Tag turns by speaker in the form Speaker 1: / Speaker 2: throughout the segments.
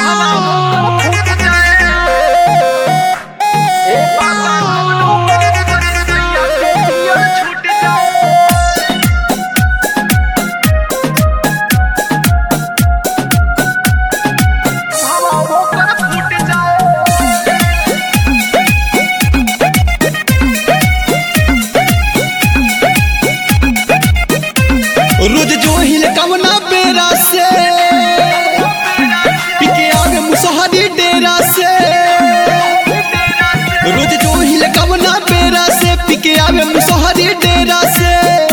Speaker 1: रोज जो हिल कवना बेरा से पिके आगे मुसहरी डेरा से रोज जो हिल कवना बेरा से पिके आगे मुसहरी डेरा से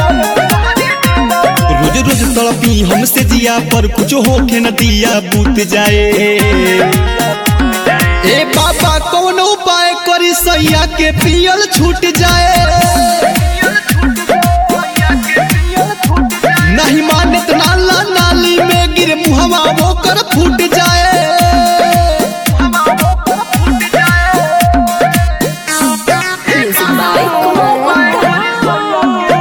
Speaker 1: रोज रोज तड़पी हमसे दिया पर कुछ होके न दिया बूत जाए ए बाबा कौन उपाय करी सैया के पियल छूट जाए नहीं मानत नाला नाली में गिर मुहवा होकर फूट जाए
Speaker 2: Music by Kumar Gupta.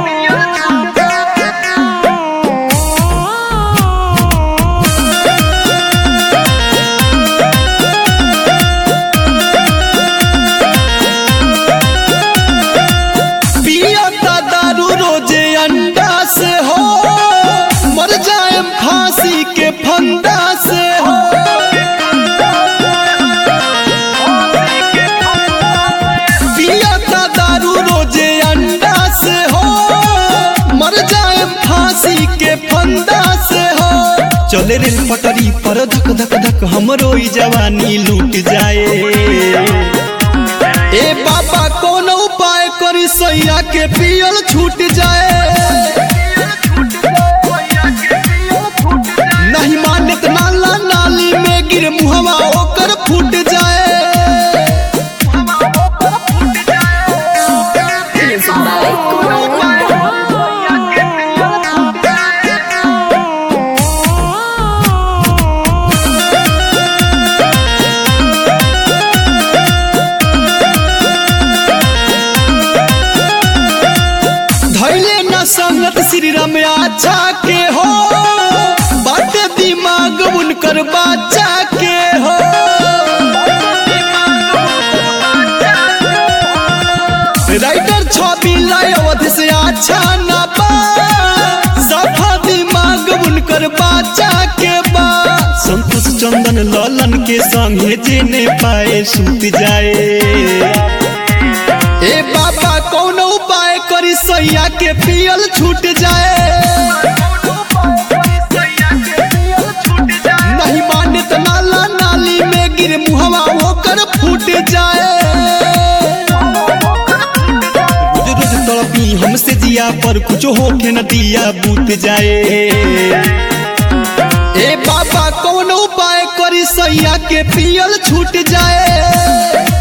Speaker 1: पियता दारू रोजे अंडा से हो मर जाए फांसी के फंदा से हो पियता दारू रोजे अंडा से हो मर जाए फांसी के फंदा से हो चले रेल पटरी पर धक धक धक हमरो ई जवानी लूट जाए ए बाबा कौन उपाय करी सैया के पियल छूट जाए नहीं मानत नाला नाली में गिर मुहवा ओकर फूट जाए
Speaker 2: Music by Kumar Gupta.
Speaker 1: धैले न संगत श्री राम आचा के हो बाटे दिमाग उनकर बाचा के हो राइटर छवि अवध से अच्छा न बा सफा दिमाग उनकर बाचा के बा संतोष चंदन ललन के संगे जेने पाए सूत जाए ए बाबा कौन उपाय करी सैया के पियल छूट जाए नहीं मानत नाला नाली में गिर मुहवा होकर फूट जाए रोज रोज तड़पी हमसे दिया पर कुछ होके न दिया बूत जाए ए बाबा कौन उपाय करी सैया के पियल छूट जाए